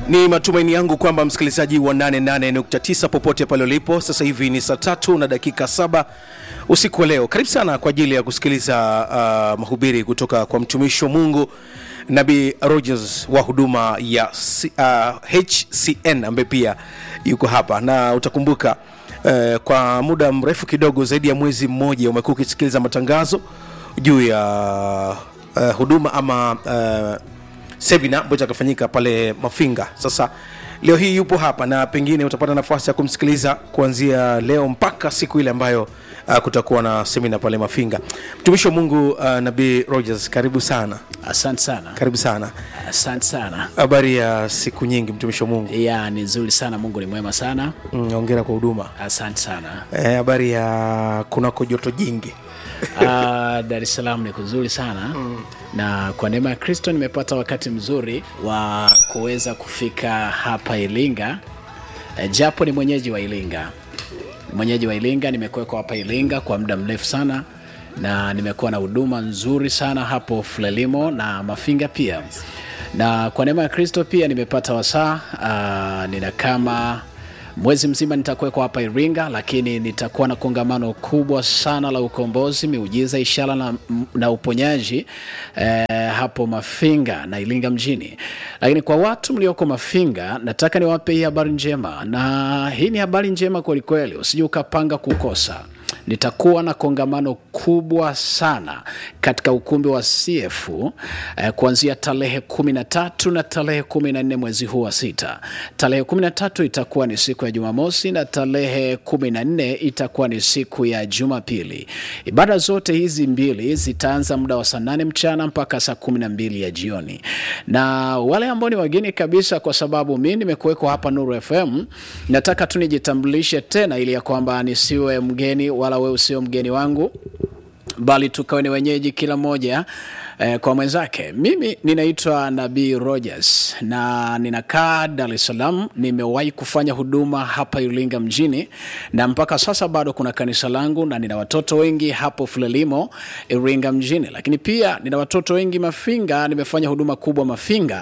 Ni matumaini yangu kwamba msikilizaji wa 88.9 popote pale ulipo, sasa hivi ni saa tatu na dakika saba usiku wa leo. Karibu sana kwa ajili ya kusikiliza uh, mahubiri kutoka kwa mtumishi wa Mungu Nabii Rogers wa huduma ya C, uh, HCN ambaye pia yuko hapa na utakumbuka uh, kwa muda mrefu kidogo zaidi ya mwezi mmoja umekuwa ukisikiliza matangazo juu ya uh, huduma ama uh, semina ambayo itakafanyika pale Mafinga. Sasa leo hii yupo hapa na pengine utapata nafasi ya kumsikiliza kuanzia leo mpaka siku ile ambayo uh, kutakuwa na semina pale Mafinga. Mtumishi wa Mungu uh, Nabii Rogers, karibu sana, Asante sana, karibu sana. asante sana. Habari ya siku nyingi, mtumishi wa Mungu. Ya ni nzuri sana, Mungu ni mwema sana. Mm, Hongera kwa huduma. Asante sana. Eh, Habari ya kunako joto jingi. Ah, Dar es Salaam ni kuzuri sana na kwa neema ya Kristo nimepata wakati mzuri wa kuweza kufika hapa Iringa, Eh, japo ni mwenyeji wa Iringa, Ni mwenyeji wa Iringa. Nimekuwekwa hapa Iringa kwa muda mrefu sana na nimekuwa na huduma nzuri sana hapo Frelimo na Mafinga pia, na kwa neema ya Kristo pia nimepata wasaa ah, nina kama mwezi mzima nitakuwekwa hapa Iringa, lakini nitakuwa na kongamano kubwa sana la ukombozi, miujiza, ishara na, na uponyaji eh, hapo Mafinga na Iringa mjini. Lakini kwa watu mlioko Mafinga, nataka niwape hii habari njema, na hii ni habari njema kwelikweli, usije ukapanga kukosa nitakuwa na kongamano kubwa sana katika ukumbi wa CF eh, kuanzia tarehe kumi na tatu na tarehe kumi na nne mwezi huu wa sita. Tarehe kumi na tatu itakuwa ni siku ya Jumamosi na tarehe kumi na nne itakuwa ni siku ya Jumapili. Ibada zote hizi mbili zitaanza muda wa saa nane mchana mpaka saa kumi na mbili ya jioni, na wale ambao ni wageni kabisa, kwa sababu mi nimekuwekwa hapa Nuru FM, nataka tu nijitambulishe tena ili ya kwamba nisiwe mgeni wala wewe usio mgeni wangu bali tukawe ni wenyeji kila mmoja eh, kwa mwenzake. Mimi ninaitwa Nabii Rogers na ninakaa Dar es Salaam. Nimewahi kufanya huduma hapa Iringa mjini na mpaka sasa bado kuna kanisa langu na nina watoto wengi hapo Frelimo Iringa mjini, lakini pia nina watoto wengi Mafinga. Nimefanya huduma kubwa Mafinga,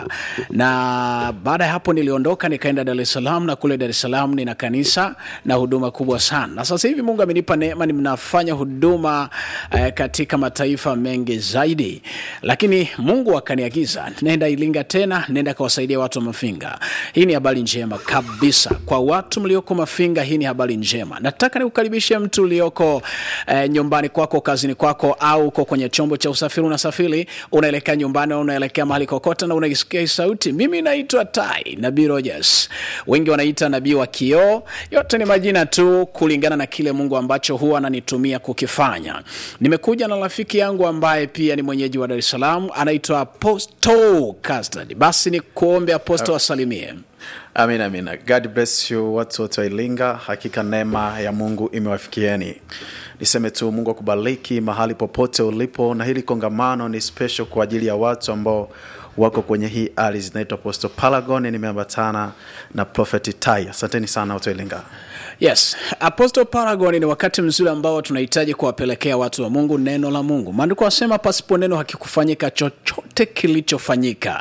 na baada ya hapo niliondoka nikaenda Dar es Salaam, na kule Dar es Salaam nina kanisa na huduma kubwa sana, na sasa hivi Mungu amenipa neema, ninafanya huduma eh, katika mataifa mengi zaidi, lakini Mungu akaniagiza nenda Iringa tena, nenda kawasaidia watu wa Mafinga. Hii ni habari njema kabisa kwa watu mlioko Mafinga. Hii ni habari njema. Nataka nikukaribishe mtu ulioko eh, nyumbani kwako, kazini kwako, au uko kwenye chombo cha usafiri, unasafiri, unaelekea nyumbani au unaelekea mahali kokote, na unaisikia hii sauti. Mimi naitwa Tai Nabii Rogers, wengi wanaita nabii wa kioo. Yote ni majina tu kulingana na kile Mungu ambacho huwa ananitumia kukifanya. Nimekuja na rafiki yangu ambaye pia ni mwenyeji wa Dar es Salaam, anaitwa Apostle Custard. Basi ni kuombe Apostle wasalimie. Amina, amina. God bless you watu wote wa Iringa. Hakika neema ya Mungu imewafikieni. Niseme tu Mungu akubariki mahali popote ulipo, na hili kongamano ni special kwa ajili ya watu ambao wako kwenye hii ardhi zinaitwa Apostle Paragon. Nimeambatana na Prophet Tai. Asanteni sana watu wa Iringa. Yes, Apostle Paragon ni wakati mzuri ambao tunahitaji kuwapelekea watu wa Mungu neno la Mungu. Maandiko wasema pasipo neno hakikufanyika chochote kilichofanyika,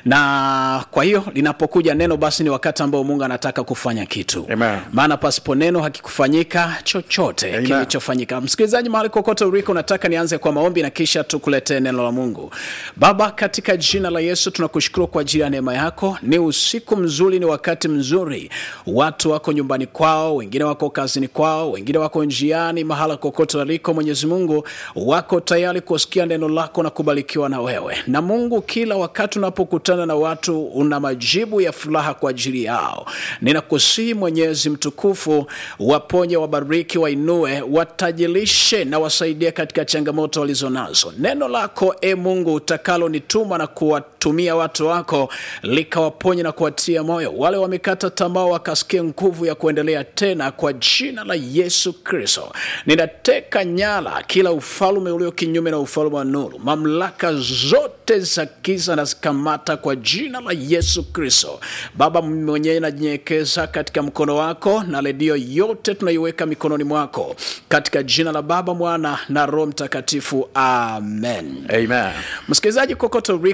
na kwa hiyo linapokuja neno, basi ni wakati ambao Mungu anataka kufanya kitu, Amen. maana pasipo neno hakikufanyika chochote Amen. kilichofanyika. Msikilizaji, mahali kokote uliko, nataka nianze kwa maombi na kisha tukuletee neno la Mungu. Baba, katika jina la Yesu tunakushukuru kwa ajili ya neema yako. Ni usiku mzuri, ni wakati mzuri, watu wako nyumbani kwao, wengine wako kazini kwao, wengine wako njiani, mahala kokote waliko, Mwenyezi Mungu wako tayari kusikia neno lako na kubarikiwa na wewe. Na Mungu, kila wakati unapokutana na watu, una majibu ya furaha kwa ajili yao. Ninakusihi Mwenyezi mtukufu, waponye, wabariki, wainue, watajilishe na wasaidie katika changamoto walizonazo. Neno lako e Mungu utakalonituma na kuwatumia watu wako likawaponye na kuwatia moyo wale wamekata tamaa, wakasikia nguvu ya kuendelea tena, kwa jina la Yesu Kristo. Ninateka nyara kila ufalme ulio kinyume na ufalme wa nuru, mamlaka zote za giza na zikamata kwa jina la Yesu Kristo. Baba mwenyewe najinyenyekeza katika mkono wako, na redio yote tunaiweka mikononi mwako, katika jina la Baba, Mwana na Roho Mtakatifu, amen. Amen. Msikilizaji kokote uliko,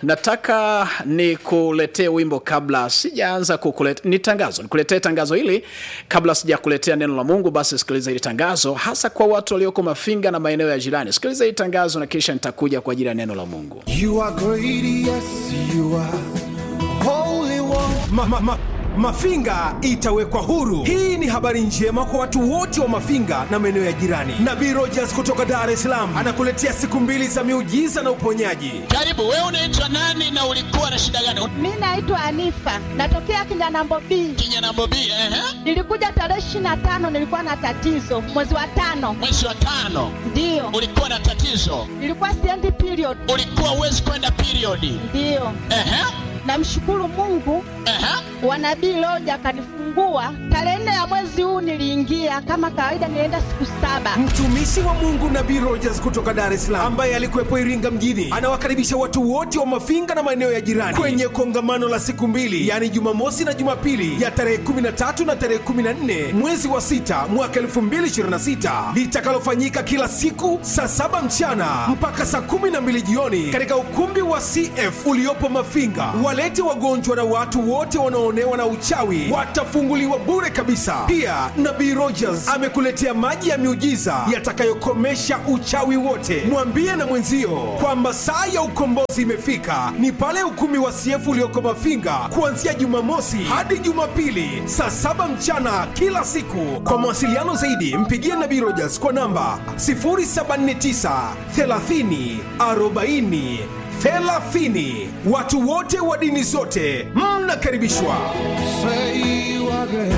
nataka nikuletee wimbo kabla sijaanza kukuletea ni tangazo nikuletee tangazo hili kabla sijakuletea neno la mungu basi sikiliza hili tangazo hasa kwa watu walioko mafinga na maeneo ya jirani sikiliza hili tangazo na kisha nitakuja kwa ajili ya neno la mungu You are great, yes, you are holy one. ma, ma, ma, Mafinga itawekwa huru. Hii ni habari njema kwa watu wote wa Mafinga na maeneo ya jirani. Nabii Rogers kutoka Dar es Salaam anakuletea siku mbili za miujiza na uponyaji. Karibu, wewe unaitwa nani na ulikuwa na shida gani? Mi naitwa Anifa, natokea Kinyanambo B. Kinyanambo B, ehe. Nilikuja tarehe ishirini na tano, nilikuwa na tatizo mwezi wa tano, Mwezi wa tano ndiyo ulikuwa na tatizo, nilikuwa siendi period, ulikuwa uwezi kwenda periodi. ndiyo. Ehe, Namshukuru Mungu ehe. wa nabii Loja akanifungua tarehe nne ya mwezi huu. Niliingia kama kawaida, nilienda siku saba. Mtumishi wa Mungu Nabii Rogers kutoka Dar es Salaam ambaye alikuwepo Iringa mjini anawakaribisha watu wote wa Mafinga na maeneo ya jirani kwenye kongamano la siku mbili, yaani Jumamosi na Jumapili ya tarehe 13 na tarehe 14 mwezi wa sita mwaka 2026 litakalofanyika kila siku saa saba mchana mpaka saa 12 jioni katika ukumbi wa CF uliopo Mafinga. Walete wagonjwa na watu wote wanaoonewa na uchawi watafunguliwa bure kabisa. Pia Nabii Rogers amekuletea maji ya miujiza yatakayokomesha uchawi wote. Mwambie na mwenzio kwamba saa ya ukombozi imefika, ni pale ukumbi wa CF ulioko Mafinga kuanzia Jumamosi hadi Jumapili saa saba mchana kila siku. Kwa mawasiliano zaidi, mpigie Nabii Rogers kwa namba 079 30 40 30. Watu wote wa dini zote mnakaribishwa. Say you are great.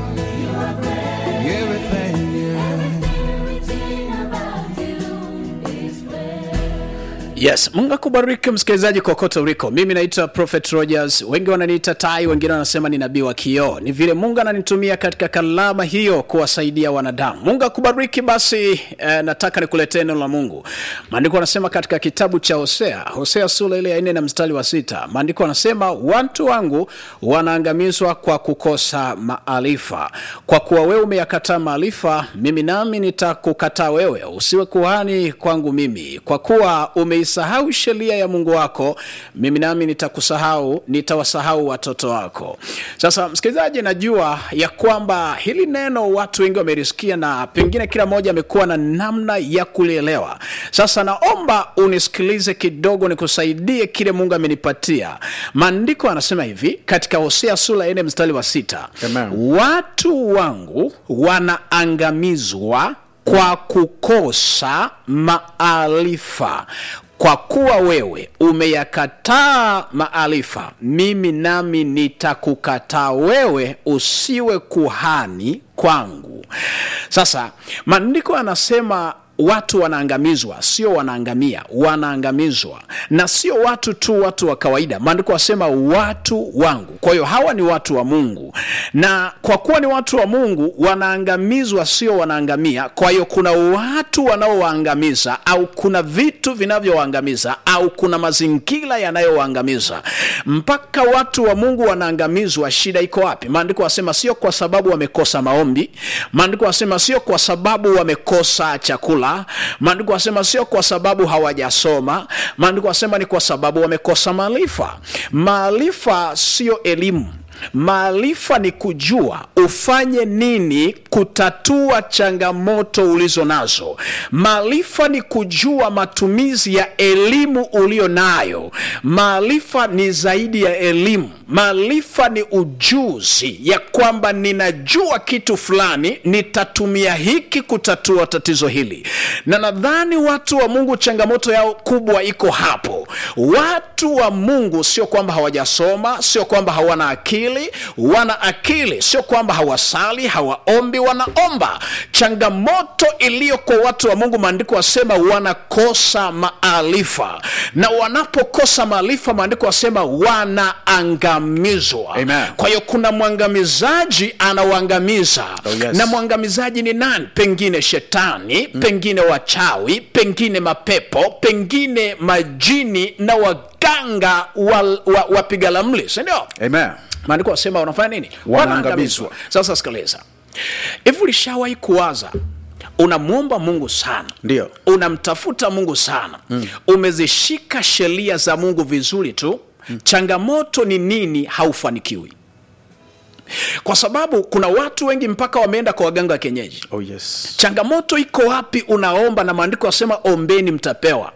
Everything, yeah. yes mungu akubariki msikilizaji kokote uliko mimi naitwa prophet rogers wengi wananiita tai wengine wanasema ni nabii wa kioo ni vile mungu ananitumia katika kalama hiyo kuwasaidia wanadamu mungu akubariki basi eh, nataka nikuletee neno la mungu maandiko anasema katika kitabu cha hosea hosea sura ile ya nne na mstari wa sita maandiko anasema watu wangu wanaangamizwa kwa kukosa maarifa kwa kuwa wewe umeyakataa maarifa mimi nami nitakukataa wewe usiwe kuhani kwangu mimi kwa kuwa umeisahau sheria ya mungu wako mimi nami nitakusahau nitawasahau watoto wako sasa msikilizaji najua ya kwamba hili neno watu wengi wamelisikia na pengine kila mmoja amekuwa na namna ya kulielewa sasa naomba unisikilize kidogo nikusaidie kile mungu amenipatia maandiko anasema hivi katika hosea sura ya nne mstari wa sita Amen. watu wangu wanaangamizwa kwa kukosa maarifa kwa kuwa wewe umeyakataa maarifa mimi nami nitakukataa wewe usiwe kuhani kwangu sasa maandiko anasema watu wanaangamizwa sio wanaangamia wanaangamizwa na sio watu tu watu wa kawaida maandiko wasema watu wangu kwa hiyo hawa ni watu wa mungu na kwa kuwa ni watu wa mungu wanaangamizwa sio wanaangamia kwa hiyo kuna watu wanaowaangamiza au kuna vitu vinavyowaangamiza au kuna mazingira yanayowaangamiza mpaka watu wa mungu wanaangamizwa shida iko wapi maandiko wasema sio kwa sababu wamekosa maombi maandiko wasema sio kwa sababu wamekosa chakula maandiko wasema sio kwa sababu hawajasoma maandiko wasema ni kwa sababu wamekosa maarifa maarifa sio elimu maarifa ni kujua ufanye nini kutatua changamoto ulizo nazo maarifa ni kujua matumizi ya elimu ulio nayo maarifa ni zaidi ya elimu maarifa ni ujuzi ya kwamba ninajua kitu fulani nitatumia hiki kutatua tatizo hili na nadhani watu wa mungu changamoto yao kubwa iko hapo watu wa mungu sio kwamba hawajasoma sio kwamba hawana akili wana akili sio kwamba hawasali hawaombi wanaomba changamoto iliyo kwa watu wa mungu maandiko wasema wanakosa maarifa na wanapokosa maarifa maandiko wasema wanaangamizwa Amen. kwa hiyo kuna mwangamizaji anawaangamiza Oh, yes. na mwangamizaji ni nani pengine shetani mm. pengine wachawi pengine mapepo pengine majini na waganga wa, wa, wapiga lamli sindio Amen. maandiko wasema wanafanya nini Wanaangamizwa. wanaangamizwa sasa sikiliza hivi ulishawahi kuwaza unamwomba mungu sana Ndio. unamtafuta mungu sana mm. umezishika sheria za mungu vizuri tu mm. changamoto ni nini haufanikiwi kwa sababu kuna watu wengi mpaka wameenda kwa waganga wa kienyeji Oh yes. changamoto iko wapi unaomba na maandiko yasema ombeni mtapewa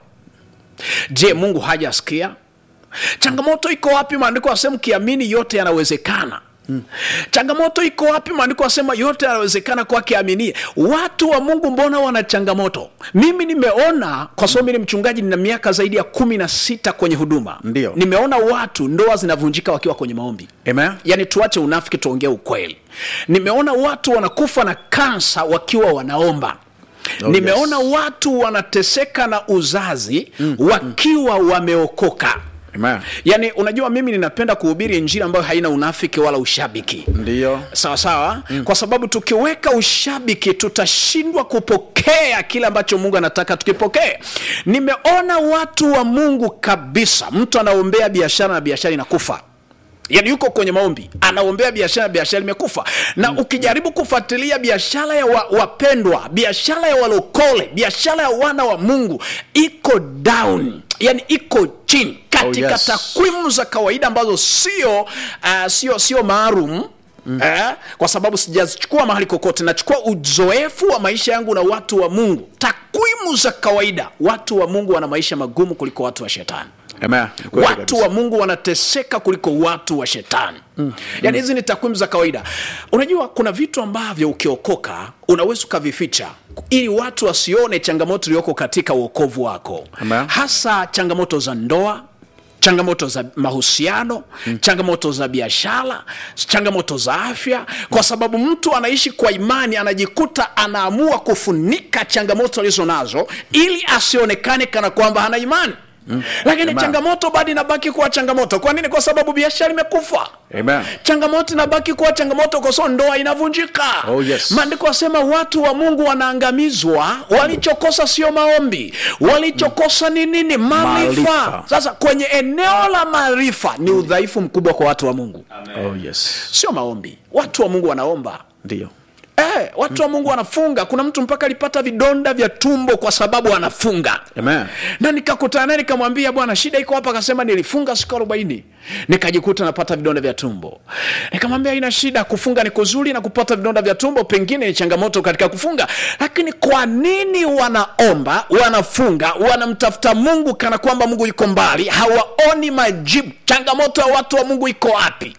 je mungu hajasikia changamoto iko wapi maandiko yasema kiamini yote yanawezekana Hmm. changamoto iko wapi maandiko yasema yote yanawezekana kwake aminie watu wa mungu mbona wana changamoto mimi nimeona kwa sababu mimi ni mchungaji nina miaka zaidi ya kumi na sita kwenye huduma Ndio. nimeona watu ndoa zinavunjika wakiwa kwenye maombi Amen. yaani tuache unafiki tuongee ukweli nimeona watu wanakufa na kansa wakiwa wanaomba Oh, nimeona yes. watu wanateseka na uzazi mm, wakiwa wameokoka Amen. yaani unajua mimi ninapenda kuhubiri injili ambayo haina unafiki wala ushabiki Ndio. sawa sawa mm. kwa sababu tukiweka ushabiki tutashindwa kupokea kile ambacho mungu anataka tukipokee nimeona watu wa mungu kabisa mtu anaombea biashara na biashara inakufa yaani yuko kwenye maombi anaombea biashara biashara imekufa na mm. ukijaribu kufuatilia biashara ya wa, wapendwa biashara ya walokole biashara ya wana wa mungu iko down yani iko chini katika Oh, yes. takwimu za kawaida ambazo sio uh, sio sio maalum Mm. Eh, kwa sababu sijazichukua mahali kokote nachukua uzoefu wa maisha yangu na watu wa mungu takwimu za kawaida watu wa mungu wana maisha magumu kuliko watu wa shetani Amen. Kweli watu kabisa. wa mungu wanateseka kuliko watu wa shetani mm. yaani hizi ni takwimu za kawaida unajua kuna vitu ambavyo ukiokoka unaweza ukavificha ili watu wasione changamoto iliyoko katika uokovu wako Amen. hasa changamoto za ndoa changamoto za mahusiano mm. changamoto za biashara changamoto za afya kwa sababu mtu anaishi kwa imani anajikuta anaamua kufunika changamoto alizo nazo ili asionekane kana kwamba hana imani Mm. lakini Amen. changamoto bado inabaki kuwa changamoto kwa nini kwa sababu biashara imekufa Amen. changamoto inabaki kuwa changamoto kwa sababu ndoa inavunjika Oh, yes. maandiko asema watu wa mungu wanaangamizwa walichokosa sio maombi walichokosa ni nini maarifa Maarifa. sasa kwenye eneo la maarifa ni udhaifu mkubwa kwa watu wa mungu Oh yes. sio maombi watu wa mungu wanaomba Ndio. Eh, watu wa mungu wanafunga kuna mtu mpaka alipata vidonda vya tumbo kwa sababu anafunga Amen. na nikakutana naye nikamwambia bwana shida iko hapa akasema nilifunga siku arobaini nikajikuta napata vidonda vya tumbo nikamwambia ina shida kufunga ni kuzuri na kupata vidonda vya tumbo pengine ni changamoto katika kufunga lakini kwa nini wanaomba wanafunga wanamtafuta mungu kana kwamba mungu yuko mbali hawaoni majibu changamoto ya watu wa mungu iko wapi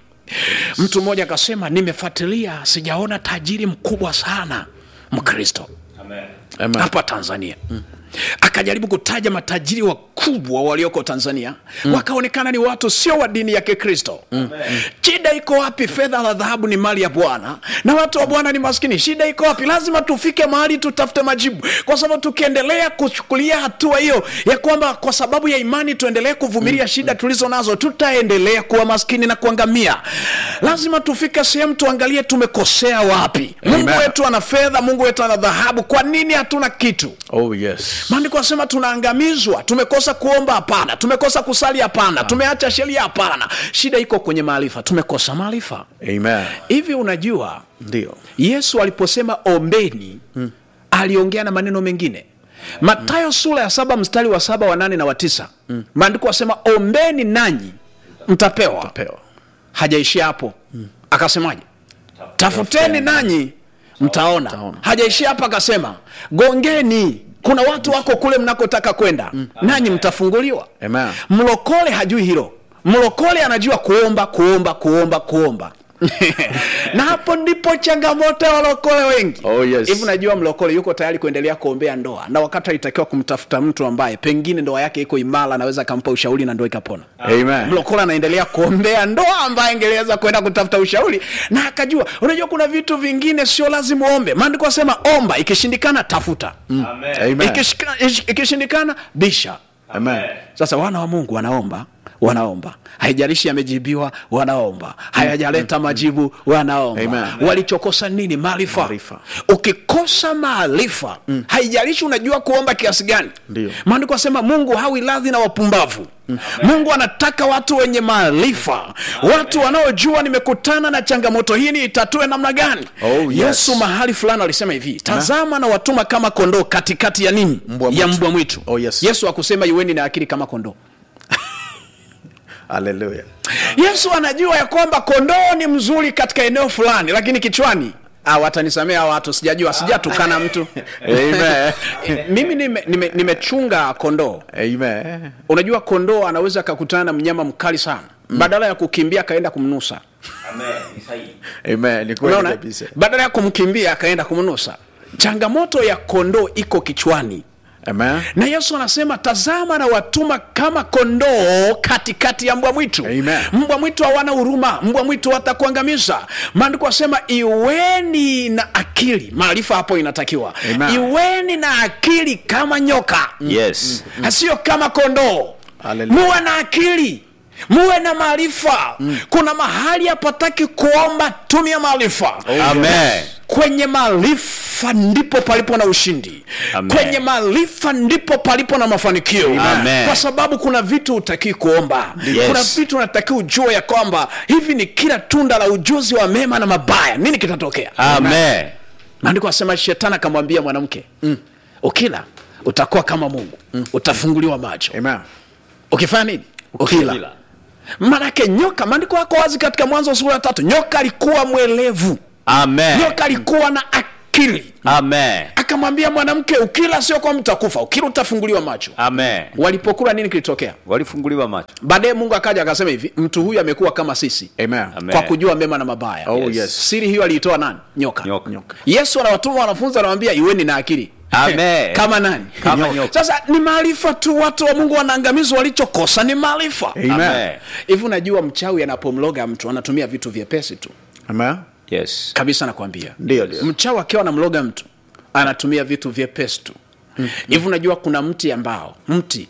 mtu mmoja akasema nimefuatilia sijaona tajiri mkubwa sana mkristo Amen. hapa tanzania mm. akajaribu kutaja matajiri wakubwa walioko tanzania mm. wakaonekana ni watu sio wa dini ya kikristo mm. shida iko wapi fedha na dhahabu ni mali ya bwana na watu wa bwana ni maskini shida iko wapi lazima tufike mahali tutafute majibu kwa sababu tukiendelea kuchukulia hatua hiyo ya kwamba kwa sababu ya imani tuendelee kuvumilia mm. shida tulizo nazo tutaendelea kuwa maskini na kuangamia lazima tufike sehemu tuangalie tumekosea wapi mungu Amen. wetu ana fedha mungu wetu ana dhahabu kwa nini hatuna kitu Oh yes. maandiko anasema tunaangamizwa tumekosa kuomba hapana tumekosa kusali hapana tumeacha sheria hapana shida iko kwenye maarifa tumekosa maarifa Amen. hivi unajua Ndio. yesu aliposema ombeni hmm. aliongea na maneno mengine matayo hmm. sura ya saba mstari wa saba wa nane na wa tisa hmm. maandiko asema ombeni nanyi mtapewa Pewa. hajaishia hapo hmm. akasemaje tafuteni nanyi mtaona Mtaona. hajaishia hapa akasema gongeni kuna watu wako kule mnakotaka kwenda mm. nanyi mtafunguliwa Amen. mlokole hajui hilo mlokole anajua kuomba kuomba kuomba kuomba na hapo ndipo changamoto ya walokole wengi Oh, yes. hivi unajua mlokole yuko tayari kuendelea kuombea ndoa na wakati alitakiwa kumtafuta mtu ambaye pengine ndoa yake iko imara anaweza akampa ushauri na ndoa ikapona Amen. mlokole anaendelea kuombea ndoa ambaye angeweza kwenda kutafuta ushauri na akajua unajua kuna vitu vingine sio lazima uombe maandiko asema omba ikishindikana tafuta mm. Amen. Ikishika- ish- ikishindikana bisha Amen. sasa wana wa mungu wanaomba wanaomba haijalishi yamejibiwa wanaomba hayajaleta majibu wanaomba Amen. walichokosa nini maarifa Maarifa. ukikosa maarifa haijalishi unajua kuomba kiasi gani Ndio. maandiko asema mungu hawi radhi na wapumbavu mungu anataka watu wenye maarifa watu wanaojua nimekutana na changamoto hii niitatue namna gani Oh, yes. yesu mahali fulani alisema hivi tazama na watuma kama kondoo katikati ya nini Mbwa ya mwitu. mbwa mwitu Oh, yes. yesu akusema iweni na akili kama kondoo haleluya yesu anajua ya kwamba kondoo ni mzuri katika eneo fulani lakini kichwani Ah, watanisamea hawa watu sijajua sijatukana mtu Amen. mimi nimechunga nime, nimechunga kondoo amen unajua kondoo anaweza akakutana na mnyama mkali sana badala ya kukimbia akaenda kumnusa amen ni kweli unaona kabisa badala ya kumkimbia akaenda kumnusa changamoto ya kondoo iko kichwani amen na yesu anasema tazama na watuma kama kondoo katikati ya mbwa mwitu Amen. mbwa mwitu hawana huruma mbwa mwitu watakuangamiza maandiko asema iweni na akili maarifa hapo inatakiwa Amen. iweni na akili kama nyoka yes hasio kama kondoo Hallelujah. muwe na akili muwe na maarifa kuna mahali hapataki kuomba tumia maarifa amen kwenye maarifa ndipo palipo na ushindi Amen. kwenye maarifa ndipo palipo na mafanikio Amen. kwa sababu kuna vitu utakii kuomba Yes. kuna vitu unatakiwa ujue ya kwamba hivi ni kila tunda la ujuzi wa mema na mabaya nini kitatokea amen maandiko asema shetani akamwambia mwanamke mm. ukila utakuwa kama mungu mm. utafunguliwa macho amen ukifanya nini ukila manake nyoka maandiko yako wazi katika mwanzo sura ya tatu nyoka alikuwa mwelevu amen nyoka alikuwa na akili amen akamwambia mwanamke ukila sio kwa mtakufa ukila utafunguliwa macho amen walipokula nini kilitokea walifunguliwa macho baadaye mungu akaja akasema hivi mtu huyu amekuwa kama sisi amen Amen. kwa kujua mema na mabaya Oh, yes. siri hiyo aliitoa nani nyoka, Nyoka. Nyoka. yesu anawatuma wanafunzi anawambia iweni na akili Amen. kama nani Kama nyoka. sasa ni maarifa tu watu wa mungu wanaangamizwa walichokosa ni maarifa Amen. amen hivi unajua mchawi anapomloga mtu anatumia vitu vyepesi tu amen yes kabisa nakwambia Ndio, ndio. mchawi akiwa anamloga mtu anatumia vitu vyepesi tu hivi unajua kuna mti ambao mti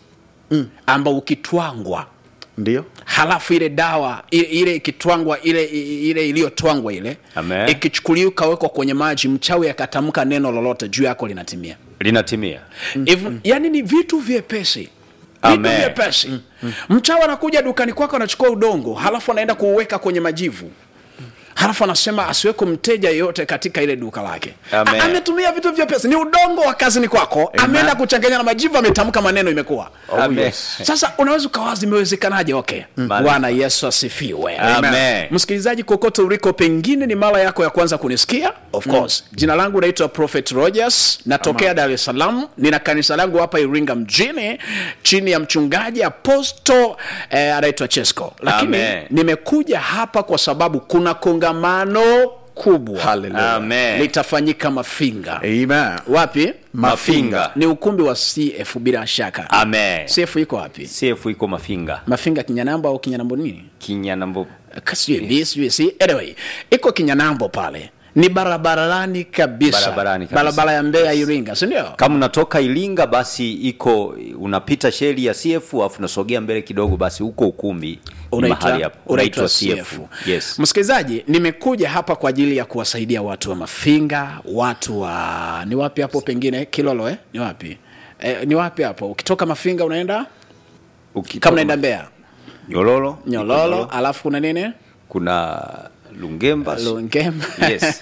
ambao ukitwangwa ndio halafu ile dawa ile, ile ikitwangwa ile ile iliyotwangwa ile Amen. ikichukuliwa ikawekwa kwenye maji mchawi akatamka neno lolote juu yako linatimia linatimia Hivi- yani ni vitu vyepesi vitu Amen. vyepesi mchawi anakuja dukani kwako anachukua udongo halafu anaenda kuuweka kwenye majivu halafu anasema asiweko mteja yeyote katika ile duka lake Amen. A- ametumia vitu vyepesi ni udongo wa kazini kwako ameenda kuchanganya na majivu ametamka maneno imekuwa amen sasa unaweza ukawazi imewezekanaje okay bwana yesu asifiwe Amen. msikilizaji kokote uliko pengine ni mara yako ya kwanza kunisikia of course jina langu naitwa prophet rogers natokea dar es salaam nina kanisa langu hapa iringa mjini chini ya mchungaji aposto eh, anaitwa chesco lakini Amen. nimekuja hapa kwa sababu kuna kongamano kubwa Hallelujah. amen litafanyika mafinga amen wapi mafinga ni ukumbi wa cf bila shaka amen cf iko wapi cf iko mafinga mafinga kinyanambo au kinyanambo nini kinyanambo sijui sijui si anyway iko kinyanambo pale ni barabarani kabisa Barabarani kabisa. barabara ya mbeya iringa sindio kama unatoka iringa basi iko unapita sheli ya cf alafu unasogea mbele kidogo basi huko ukumbi ni mahali hapo unaitwa unaitwa CF. cf yes msikilizaji nimekuja hapa kwa ajili ya kuwasaidia watu wa mafinga watu wa ni wapi hapo pengine kilolo eh? ni wapi eh, ni wapi hapo ukitoka mafinga unaenda Ukitoka kama unaenda mbeya nyololo nyololo alafu kuna nini kuna lungemba lungemba Yes.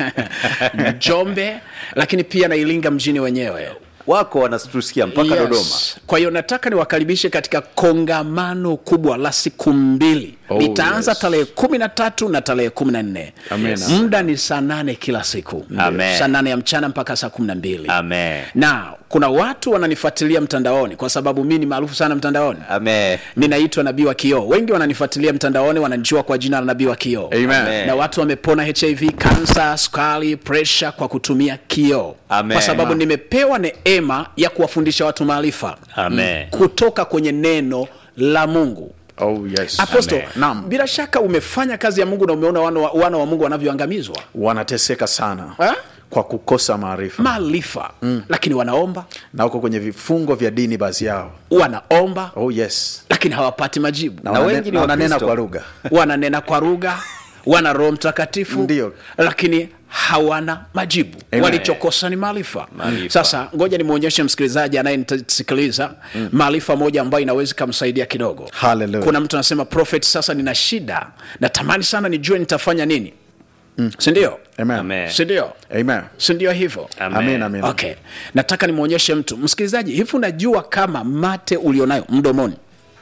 njombe lakini pia na iringa mjini wenyewe wako wanatusikia mpaka Yes. dodoma kwa hiyo nataka niwakaribishe katika kongamano kubwa la siku mbili Oh, litaanza yes. tarehe kumi na tatu na tarehe kumi na nne Amen. muda ni saa nane kila siku Amen. saa nane ya mchana mpaka saa kumi na mbili amen na kuna watu wananifuatilia mtandaoni kwa sababu mi ni maarufu sana mtandaoni amen ninaitwa nabii wa kioo wengi wananifuatilia mtandaoni wananijua kwa jina la nabii wa kioo Amen. Amen. na watu wamepona hiv kansa sukari presha kwa kutumia kioo Amen. kwa sababu nimepewa neema ya kuwafundisha watu maarifa Amen. kutoka kwenye neno la mungu oh yes aposto Amen. Naam. bila shaka umefanya kazi ya mungu na umeona wana wa, wana wa mungu wanavyoangamizwa wanateseka sana Ha? kwa kukosa maarifa maarifa mm. lakini wanaomba na uko kwenye vifungo vya dini baadhi yao wanaomba oh yes lakini hawapati majibu na, Na wanane- wengi ni na wananena Wakristo. kwa lugha wananena kwa lugha wana roho mtakatifu Ndio. lakini hawana majibu Amen. walichokosa ni maarifa Maarifa. sasa ngoja nimwonyeshe msikilizaji anayenisikiliza maarifa moja ambayo inaweza ikamsaidia kidogo Hallelujah. kuna mtu anasema prophet sasa nina shida natamani sana nijue nitafanya nini mm. sindio amen Amen. sindio amen sindio hivyo amen amen okay nataka nimwonyeshe mtu msikilizaji hivi unajua kama mate ulionayo mdomoni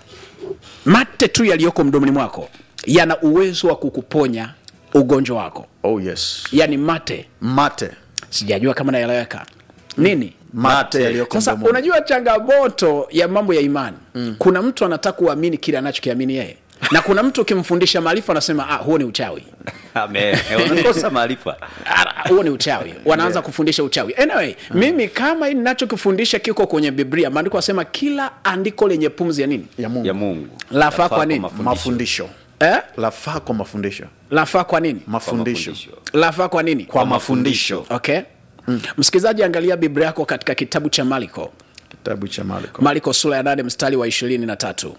mate tu yaliyoko mdomoni mwako yana uwezo wa kukuponya ugonjwa wako oh yes yaani mate mate sijajua kama naeleweka nini mate yaliyoko sasa mdomoni. unajua changamoto ya mambo ya imani mm. kuna mtu anataka kuamini kile anachokiamini yeye na kuna mtu ukimfundisha maarifa anasema ah, huo ni uchawi Amen. unakosa maarifa Ah, huo ni uchawi wanaanza kufundisha uchawi anyway mimi kama hii ninachokifundisha kiko kwenye biblia maandiko asema kila andiko lenye pumzi ya nini ya mungu ya mungu Lafaa kwa nini? mafundisho. mafundisho eh? lafaa kwa mafundisho lafaa kwa nini mafundisho lafaa kwa nini kwa mafundisho okay mm. msikilizaji angalia biblia yako katika kitabu cha mariko kitabu cha marko mariko sura ya nane mstari wa ishirini na tatu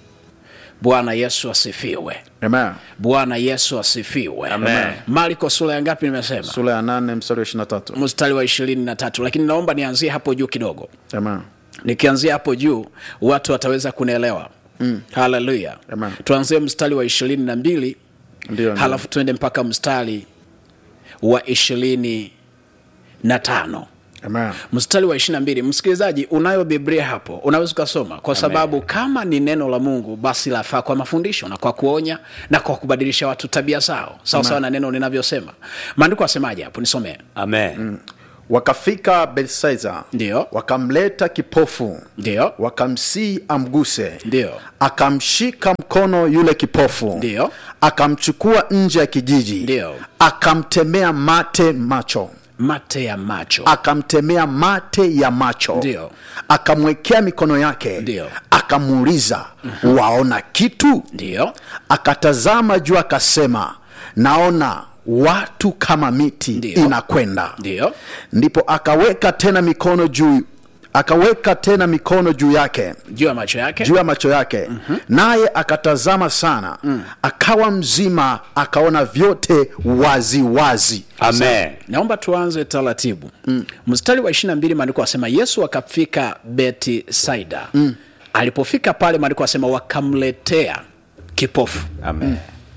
bwana yesu asifiwe amen bwana yesu asifiwe Amen. mariko sura ya ngapi nimesema sura ya nane mstari wa ishiri na tatu mstari wa ishirini na tatu lakini naomba nianzie hapo juu kidogo amen nikianzia hapo juu watu wataweza kunielewa mm. haleluya Amen. tuanzie mstari wa ishirini na mbili ndio halafu tuende mpaka mstari wa ishirini na tano amen mstari wa ishiri na mbili msikilizaji unayo biblia hapo unaweza ukasoma kwa sababu kama ni neno la mungu basi lafaa kwa mafundisho na kwa kuonya na kwa kubadilisha watu tabia zao sawasawa na neno linavyosema maandiko asemaje hapo nisomee amen wakafika betsaida Ndio. wakamleta kipofu ndio wakamsii amguse Ndio. akamshika mkono yule kipofu Ndio. akamchukua nje ya kijiji Ndio. akamtemea mate macho mate ya macho akamtemea mate ya macho Ndio. akamwekea mikono yake Ndio. akamuuliza waona kitu ndio akatazama juu akasema naona watu kama miti Ndio. inakwenda ndio ndipo akaweka tena mikono juu akaweka tena mikono juu yake juu ya macho yake juu ya macho yake mm-hmm. naye akatazama sana mm. akawa mzima akaona vyote wazi wazi amen naomba tuanze taratibu mm. mstari wa ishiri na mbili maandiko asema yesu akafika betisaida mm. alipofika pale maandiko asema wakamletea kipofu amen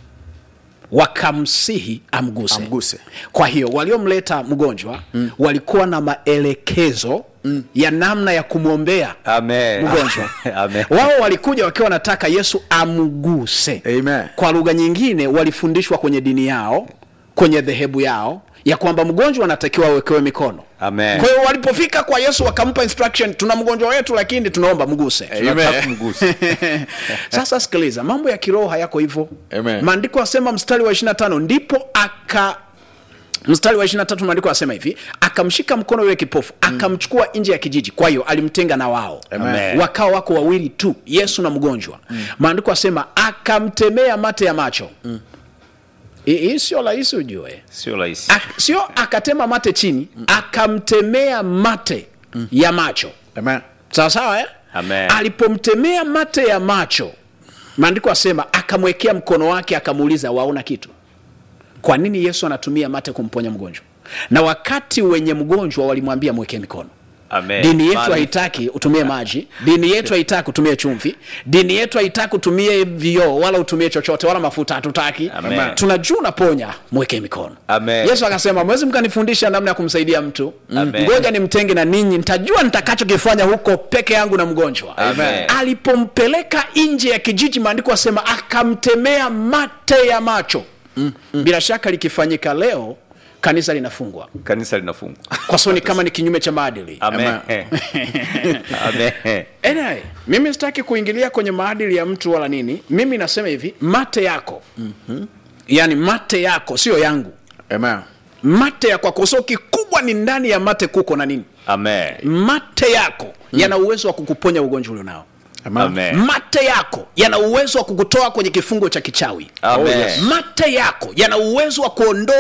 wakamsihi amguse. Amguse. kwa hiyo waliomleta mgonjwa mm. walikuwa na maelekezo mm. ya namna ya kumwombea amen mgonjwa amen wao walikuja wakiwa wanataka yesu amguse Amen. kwa lugha nyingine walifundishwa kwenye dini yao kwenye dhehebu yao ya kwamba mgonjwa anatakiwa awekewe mikono Amen. kwa hiyo walipofika kwa yesu wakampa instruction tuna mgonjwa wetu lakini tunaomba mguse Tunataka kumgusa. sasa sikiliza mambo ya kiroho hayako hivyo Amen. maandiko asema mstari wa 25 ndipo aka mstari wa 23 maandiko asema hivi akamshika mkono yule kipofu akamchukua nje ya kijiji kwa hiyo alimtenga na wao Amen. wakawa wako wawili tu yesu na mgonjwa maandiko asema akamtemea mate ya macho Hii- hii sio rahisi ujue sio rahisi Ak- sio akatema mate chini akamtemea mate ya macho Amen. sawa sawa eh? Amen. alipomtemea mate ya macho maandiko asema akamwekea mkono wake akamuuliza waona kitu kwa nini yesu anatumia mate kumponya mgonjwa na wakati wenye mgonjwa walimwambia mwekee mikono amen dini yetu Maana- haitaki utumie maji dini yetu haitaki utumie chumvi dini yetu haitaki utumie vioo wala utumie chochote wala mafuta hatutaki Amen. tunajua unaponya mweke mikono Amen. yesu akasema mwezi mkanifundisha namna ya kumsaidia mtu Amen. ngoja nimtenge na ninyi nitajua nitakachokifanya huko peke yangu na mgonjwa Amen. alipompeleka nje ya kijiji maandiko asema akamtemea mate ya macho bila shaka likifanyika leo kanisa linafungwa kanisa linafungwa kwa sababu ni kama ni kinyume cha maadili amen amen anyway, mimi sitaki kuingilia kwenye maadili ya mtu wala nini mimi nasema hivi mate yako mm-hmm. yaani mate yako sio yangu Amen. mate ya kwako so kikubwa ni ndani ya mate kuko na nini amen mate yako mm. yana uwezo wa kukuponya ugonjwa ulionao amen mate yako yana uwezo wa kukutoa kwenye kifungo cha kichawi Amen. mate yako yana uwezo wa kuondoa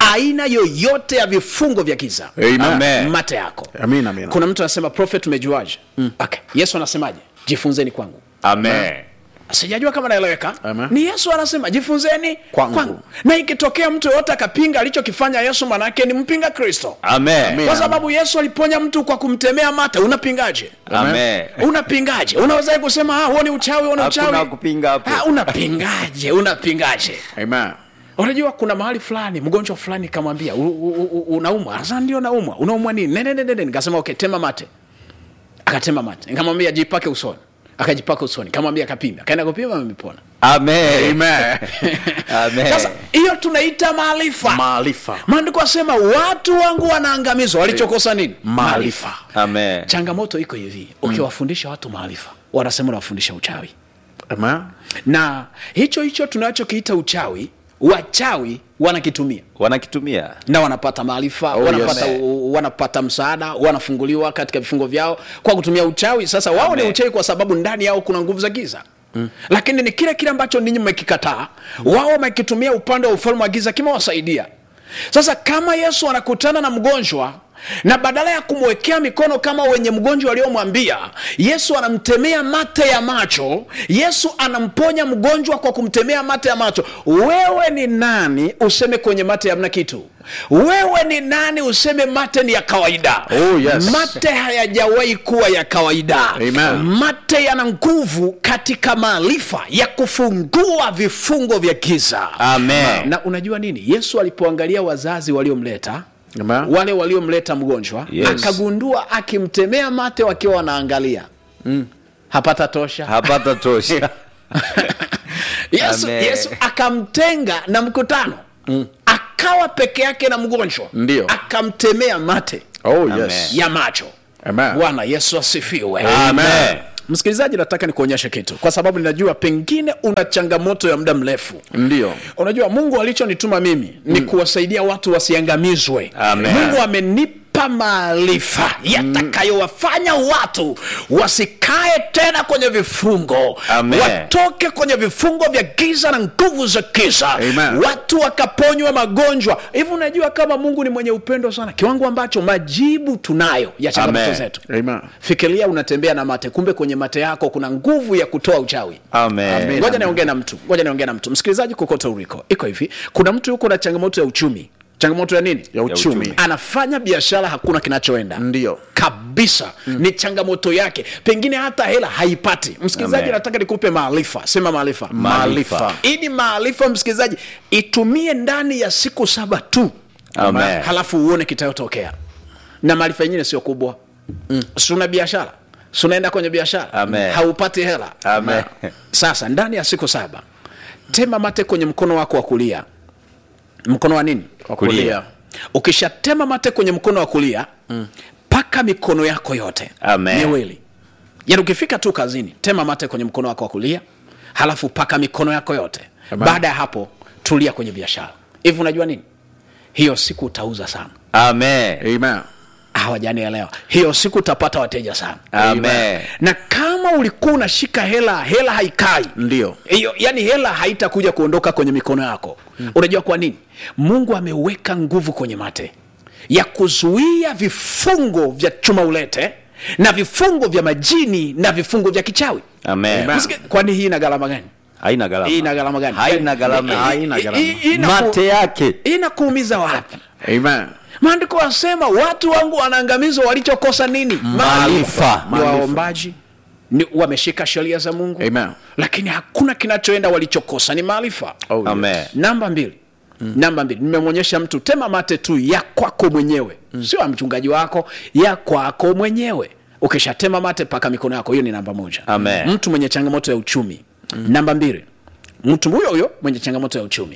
aina yoyote ya vifungo vya giza Amen. Amen. mate yako Amina, amina. kuna mtu anasema prophet umejuaje mm. okay. yesu anasemaje jifunzeni kwangu Amen. sijajua kama naeleweka Amen. ni yesu anasema jifunzeni Kwangu. na ikitokea mtu yoyote akapinga alichokifanya yesu manake ni mpinga kristo Amen. Amen. kwa sababu yesu aliponya mtu kwa kumtemea mate unapingaje Amen. unapingaje unawezaje kusema ah, huo ni uchawi huo ni Hakuna uchawi kupinga hapo. Ah, unapingaje unapingaje Amen. unajua kuna mahali fulani mgonjwa fulani kamwambia "U- u- u- unaumwa sasa ndio naumwa unaumwa nini nene nene nene nikasema okay tema mate akatema mate nikamwambia jipake usoni akajipaka usoni kamwambia akapima akaenda kupima amepona Amen. Amen. Amen. sasa hiyo tunaita maarifa Maarifa. maandiko asema watu wangu wanaangamizwa walichokosa nini Maarifa. Amen. changamoto iko hivi ukiwafundisha watu maarifa wanasema unawafundisha uchawi Amen. na hicho hicho tunachokiita uchawi wachawi wanakitumia Wanakitumia. na wanapata maarifa Oh, wanapata, yes. u- wanapata msaada wanafunguliwa katika vifungo vyao kwa kutumia uchawi sasa wao ni Amen. uchawi kwa sababu ndani yao kuna nguvu za giza Mm. lakini ni kile kile ambacho ninyi mmekikataa wao wamekitumia upande wa ufalme wa giza kimewasaidia sasa kama yesu anakutana na mgonjwa na badala ya kumwekea mikono kama wenye mgonjwa aliyomwambia yesu anamtemea mate ya macho yesu anamponya mgonjwa kwa kumtemea mate ya macho wewe ni nani useme kwenye mate hamna kitu wewe ni nani useme mate ni ya kawaida Oh, yes. mate hayajawahi kuwa ya kawaida Amen. mate yana nguvu katika maarifa ya kufungua vifungo vya giza Amen. na unajua nini yesu alipoangalia wazazi waliomleta Amen. wale waliomleta mgonjwa Yes. akagundua akimtemea mate wakiwa wanaangalia mm. hapata tosha Hapata tosha. yesu, Amen. yesu akamtenga na mkutano mm. akawa peke yake na mgonjwa Ndio. akamtemea mate Oh, Amen. yes. ya macho Amen. bwana yesu asifiwe Amen. msikilizaji nataka nikuonyeshe kitu kwa sababu ninajua pengine una changamoto ya muda mrefu Ndio. unajua mungu alichonituma mimi ni kuwasaidia watu wasiangamizwe Amen. mungu amenipa maarifa yatakayowafanya watu wasikae tena kwenye vifungo Amen. watoke kwenye vifungo vya giza na nguvu za giza Amen. watu wakaponywa magonjwa hivi unajua kama mungu ni mwenye upendo sana kiwango ambacho majibu tunayo ya changamoto Amen. zetu Amen. fikiria unatembea na mate kumbe kwenye mate yako kuna nguvu ya kutoa uchawi Amen. ngoja niongee na mtu ngoja niongee na mtu msikilizaji kokote uliko iko hivi kuna mtu yuko na changamoto ya uchumi changamoto ya nini Ya uchumi. uchumi. anafanya biashara hakuna kinachoenda Ndio. kabisa mm. ni changamoto yake pengine hata hela haipati msikilizaji Amen. nataka nikupe maarifa sema maarifa Maarifa. ili maarifa msikilizaji itumie ndani ya siku saba tu Amen. halafu uone kitayotokea na maarifa yenyewe sio kubwa mm. suna biashara sunaenda kwenye biashara Amen. haupati hela Amen. sasa ndani ya siku saba tema mate kwenye mkono wako wa kulia mkono wa nini Kwa Kulia. kulia. ukishatema mate kwenye mkono wa kulia mm. paka mikono yako yote Amen. miwili yaani ukifika tu kazini tema mate kwenye mkono wako wa kulia halafu paka mikono yako yote Amen. baada ya hapo tulia kwenye biashara hivi unajua nini hiyo siku utauza sana Amen. Amen. hawajanielewa hiyo siku utapata wateja sana Amen. na kama ulikuwa unashika hela hela haikai Ndio. hiyo yani hela haitakuja kuondoka kwenye mikono yako mm. unajua kwa nini mungu ameweka nguvu kwenye mate ya kuzuia vifungo vya chuma ulete na vifungo vya majini na vifungo vya kichawi Amen. Msiki- kwani hii ina gharama gani Haina gharama. hii ina gharama gani Haina gharama. Hii- Haina hii- gharama. hii- hii inaku- Mate yake. inakuumiza wapi Amen. maandiko wasema watu wangu wanaangamizwa walichokosa nini Maarifa. ni waombaji ni wameshika sheria za mungu Amen. lakini hakuna kinachoenda walichokosa ni maarifa Oh, yes. Amen. namba mbili mm. namba mbili nimemwonyesha mtu tema mate tu ya kwako mwenyewe mm. sio ya mchungaji wako ya kwako mwenyewe ukishatema mate paka mikono yako hiyo ni namba moja Amen. mtu mwenye changamoto ya uchumi mm. namba mbili mtu huyo huyo mwenye changamoto ya uchumi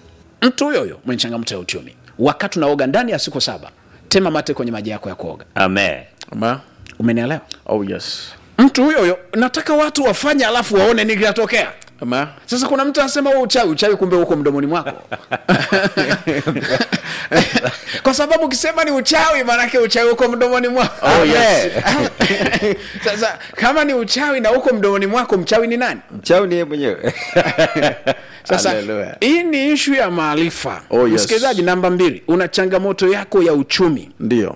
mtu huyo huyo mwenye changamoto ya uchumi wakati unaoga ndani ya siku saba tema mate kwenye maji yako ya kuoga Amen. Amen. umenielewa Oh, yes. mtu huyo huyo nataka watu wafanye alafu waone nini kinatokea Amen. sasa kuna mtu anasema wewe uchawi uchawi kumbe huko mdomoni mwako kwa sababu ukisema ni uchawi maanake uchawi huko mdomoni mwako Oh, yes. sasa kama ni uchawi na huko mdomoni mwako mchawi ni nani Mchawi ni yeye mwenyewe. sasa Hallelujah. hii ni ishu ya maarifa Oh, yes. msikilizaji namba mbili una changamoto yako ya uchumi ndio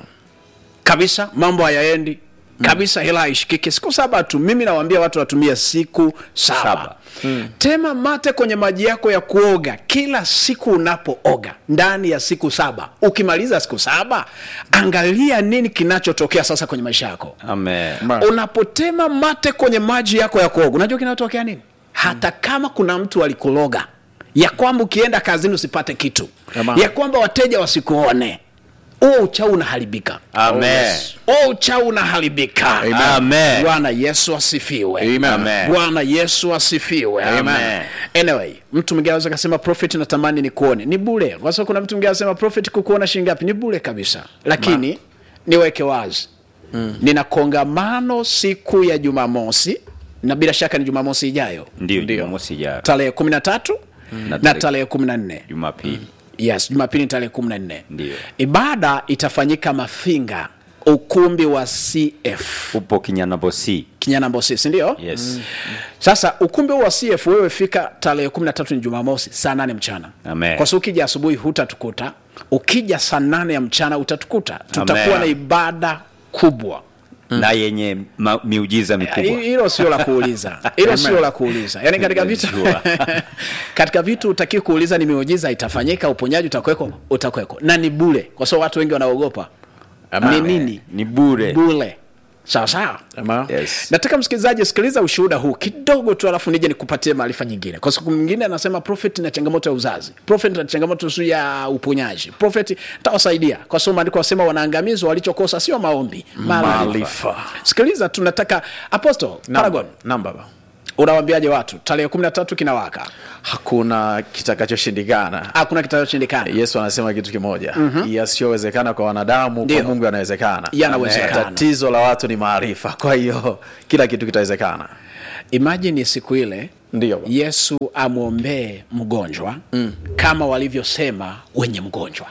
kabisa mambo hayaendi kabisa hela haishikiki siku saba tu mimi nawaambia watu watumie siku saba, Saba. tema mate kwenye maji yako ya kuoga kila siku unapooga ndani ya siku saba ukimaliza siku saba angalia nini kinachotokea sasa kwenye maisha yako Amen. unapotema mate kwenye maji yako ya kuoga unajua kinatokea nini hata kama kuna mtu alikuloga ya kwamba ukienda kazini usipate kitu Amen. ya kwamba wateja wasikuone huo uchau unaharibika Amen. huo uchau unaharibika Amen. bwana yesu asifiwe Amen. bwana yesu asifiwe Amen. anyway mtu mwingine anaweza kasema prophet natamani ni kuone ni bure kwa sababu kuna mtu mwingine anasema prophet kukuona shilingi ngapi ni bure kabisa lakini niweke wazi mm. nina kongamano siku ya jumamosi na bila shaka ni jumamosi ijayo Ndio, Jumamosi ijayo. tarehe kumi na tatu na tarehe- tarehe kumi na nne Jumapili. yes jumapili ni tarehe kumi na nne Ndio. ibada itafanyika mafinga ukumbi wa cf Upo Kinyanambosi. kinyanambosi sindio Yes. sasa ukumbi huu wa cf wewe fika tarehe kumi na tatu ni jumamosi saa nane mchana Amen. kwa sababu ukija asubuhi hutatukuta ukija saa nane ya mchana utatukuta tutakuwa Amen. na ibada kubwa Na yenye ma, miujiza mikubwa. Hi- hilo sio la kuuliza hilo sio la kuuliza yaani katika vitu Najua. katika vitu utakii kuuliza ni miujiza itafanyika uponyaji utakweko utakweko na ni bule kwa sababu watu wengi wanaogopa ni nini Ni bure. bule sawa sawa Amen. Yes. nataka msikilizaji sikiliza ushuhuda huu kidogo tu alafu nije nikupatie maarifa nyingine kwa siku mwingine anasema prophet na changamoto ya uzazi prophet na changamoto su ya uponyaji prophet tawasaidia kwa sababu maandiko wasema wanaangamizwa walichokosa sio maombi maarifa Maarifa. sikiliza tunataka apostle paragon Naam baba unawambiaje watu tarehe kumi na tatu kinawaka hakuna kitakachoshindikana hakuna kitachoshindikana yesu anasema kitu kimoja mm-hmm. yasiyowezekana kwa wanadamu Ndio. kwa mungu yanawezekana Yanawezekana. tatizo la watu ni maarifa kwa hiyo kila kitu kitawezekana imajini siku ile Ndio. yesu amwombee mgonjwa mm. kama walivyosema wenye mgonjwa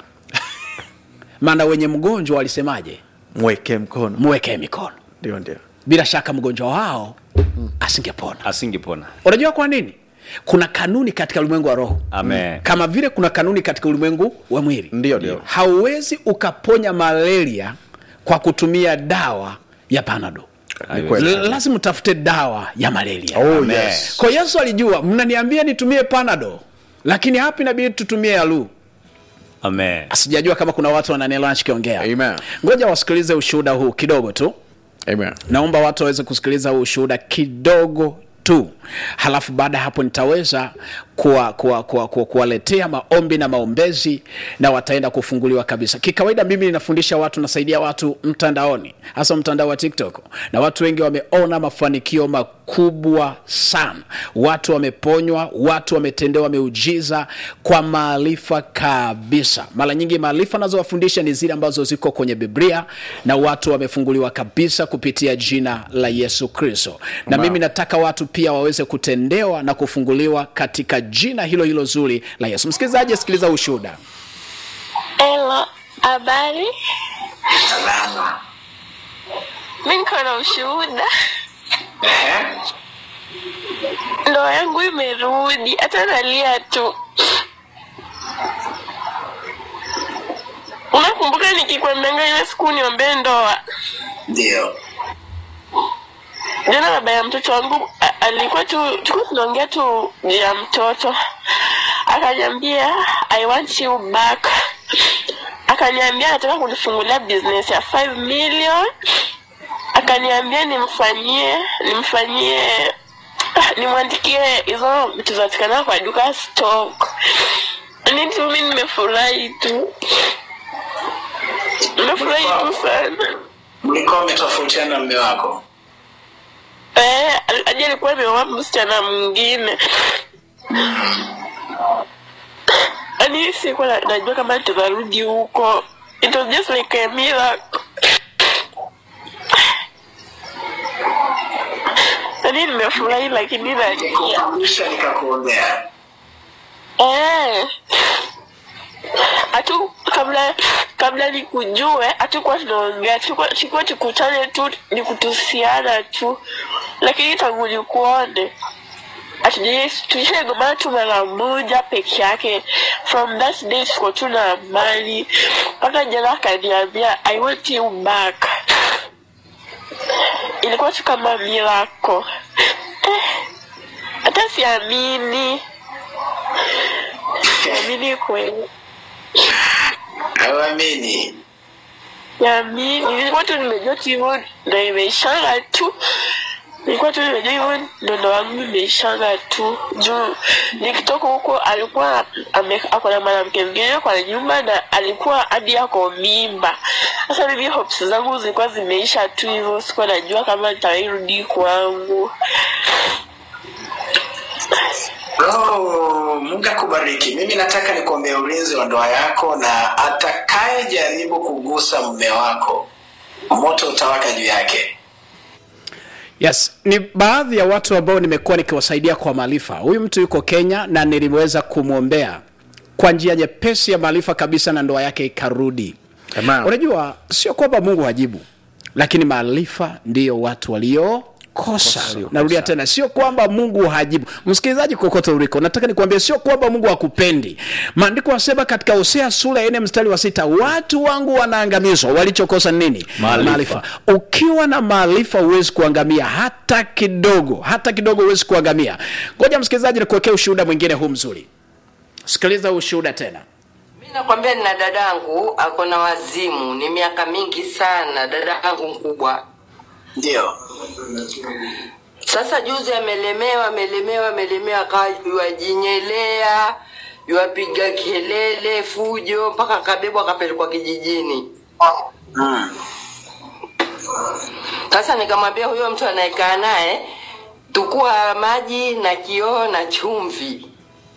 maana wenye mgonjwa walisemaje mweke mkono mwekee mikono ndio ndio bila shaka mgonjwa wao asingepona Asingepona. unajua kwa nini kuna kanuni katika ulimwengu wa roho Amen. kama vile kuna kanuni katika ulimwengu wa mwili ndio ndio hauwezi ukaponya malaria kwa kutumia dawa ya panado Ni kweli. L- lazima utafute dawa ya malaria Oh, Amen. yes. kwa yesu alijua mnaniambia nitumie panado lakini hapa inabidi tutumie yalu Amen. sijajua kama kuna watu wananielewa nachokiongea Amen. ngoja wasikilize ushuhuda huu kidogo tu Amen. naomba watu waweze kusikiliza huu ushuhuda kidogo tu halafu baada ya hapo nitaweza kuwaletea kuwa, kuwa, kuwa, kuwaletea maombi na maombezi na wataenda kufunguliwa kabisa kikawaida mimi ninafundisha watu nasaidia watu mtandaoni hasa mtandao wa tiktok na watu wengi wameona mafanikio makubwa sana watu wameponywa watu wametendewa miujiza kwa maarifa kabisa mara nyingi maarifa nazowafundisha ni zile ambazo ziko kwenye biblia na watu wamefunguliwa kabisa kupitia jina la yesu kristo na mimi nataka watu pia waweze kutendewa na kufunguliwa katika jina hilo hilo zuri la yesu msikilizaji sikiliza ushuhuda Hello, habari? Mi niko na ushuhuda. Ndoa yangu imerudi, hata nalia tu. Unakumbuka nikikwambianga ile siku niombee ndoa? Ndio. Jana baba ya mtoto wangu a- alikuwa tu tulikuwa tunaongea tu juu ya mtoto, akaniambia I want you back. Akaniambia anataka kunifungulia business ya 5 million. Akaniambia nimfanyie nimfanyie nimwandikie hizo vitu zinapatikana kwa duka stock. Ni tu mimi nimefurahi tu, nimefurahi tu sana. Mlikuwa umetofautiana na mume wako? Eh, aje alikuwa ameoa msichana mwingine. Yaani sikuwa na- najua kama tutarudi huko. It was just like a miracle. Yaani nimefurahi lakini nalia. Mwisho nikakuombea. Eh. Hatu kabla kabla nikujue hatukuwa tunaongea, tulikuwa tulikuwa tukutane tu ni kutusiana tu, lakini tangu nikuone Hatujai- tulishagombana tu mara moja peke yake from that day tuko tu na amani mpaka jana akaniambia i want you back ilikuwa tu kama miracle eh, hata siamini siamini kweli hauamini siamini nilikuwa tu nimejua tu hivyo ndo imeishanga tu nilikuwa tu nimejua hivyo ndo ndo wangu imeishanga tu juu nikitoka huko alikuwa ame- ako na mwanamke mwingine kwa nyumba na alikuwa hadi ako mimba sasa mimi hopes zangu zilikuwa zimeisha tu hivyo sikuwa najua kama nitairudi kwangu Oh, Mungu akubariki. Mimi nataka nikuombea ulinzi wa ndoa yako, na atakaye jaribu kugusa mume wako, moto utawaka juu yake. yes ni baadhi ya watu ambao nimekuwa nikiwasaidia kwa maarifa huyu mtu yuko kenya na niliweza kumwombea kwa njia nyepesi ya maarifa kabisa na ndoa yake ikarudi unajua sio kwamba mungu hajibu lakini maarifa ndiyo watu walio kosa narudia tena sio kwamba mungu hajibu msikilizaji kokote uliko nataka nikuambia sio kwamba mungu hakupendi maandiko wasema katika hosea sura ya nne mstari wa sita watu wangu wanaangamizwa walichokosa ni nini Maarifa. ukiwa na maarifa huwezi kuangamia hata kidogo hata kidogo huwezi kuangamia ngoja msikilizaji nikuwekea ushuhuda mwingine huu mzuri sikiliza huu ushuhuda tena Mi nakwambia nina dadangu ako na wazimu, ni miaka mingi sana, dadangu mkubwa. Ndio. Sasa juzi amelemewa, amelemewa, amelemewa, akawa yuajinyelea, yuapiga kelele, fujo, mpaka akabebwa akapelekwa kijijini. Sasa nikamwambia huyo mtu anayekaa naye, tukua maji na kioo na chumvi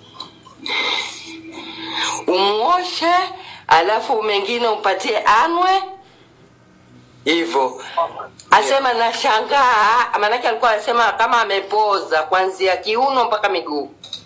umwoshe, alafu mengine umpatie anwe hivyo. Asema nashangaa, maanake alikuwa anasema kama amepoza kuanzia kiuno mpaka miguu.